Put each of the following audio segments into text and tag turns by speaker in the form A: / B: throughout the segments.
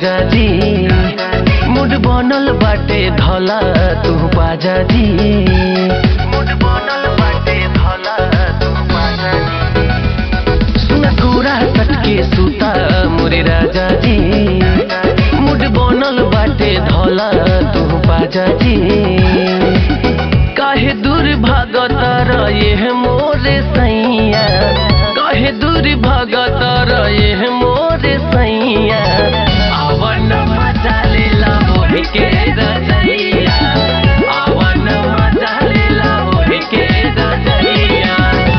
A: राजा जी मुड बनल बाटे धला तू बाजा जी मुड बनल बाटे धला तू बाजा जी सुन कुरा सटके सुता मोरे राजा जी मुड बनल बाटे धला तू बाजा जी काहे दूर भागत रहे मोरे सैया काहे दूर भागत रहे मोरे सैया आवन मजा लेला मोहि के रजैया आवन मजा लेला मोहि के रजैया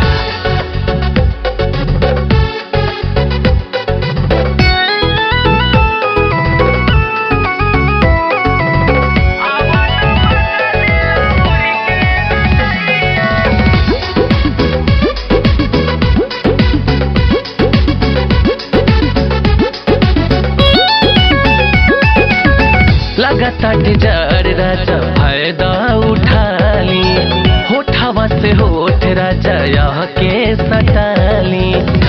A: लगातार डिजार राजा फायदा उठाली होठावा से होठ राजा यह के सटाली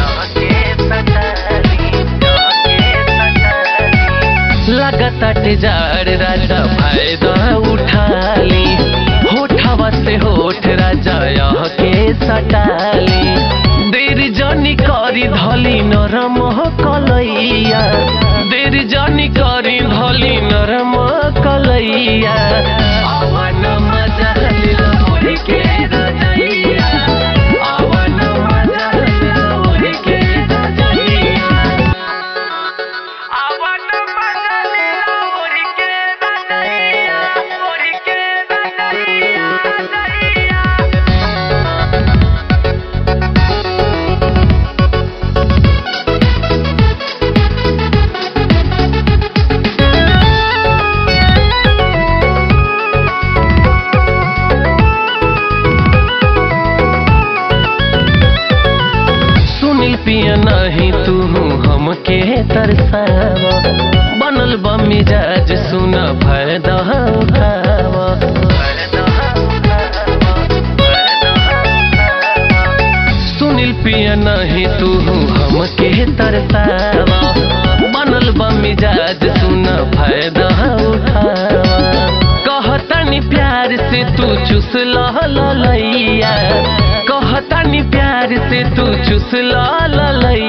A: लगातार डिजार राजा फायदा उठाली होठावा से होठ राजा यह के सटाली देर जनी करी धली नरम कलैया देर जनी करी धली नरम कलैया आवन मजा लिला मोहि के रजैया आवन मजा लिला मोहि के रजैया आवन मजा लिला मोहि के रजैया मोहि के रजैया रजैया सुनील पिया नहीं तू हमके तरसावा बनल बा मिजाज सुन फायदा उठावा सुनील पिया नहीं तू हमके तरसावा बनल बा मिजाज सुन फायदा उठावा कहतनी प्यार से तू चुस लैया कहतनी प्यार से तू चुस लैया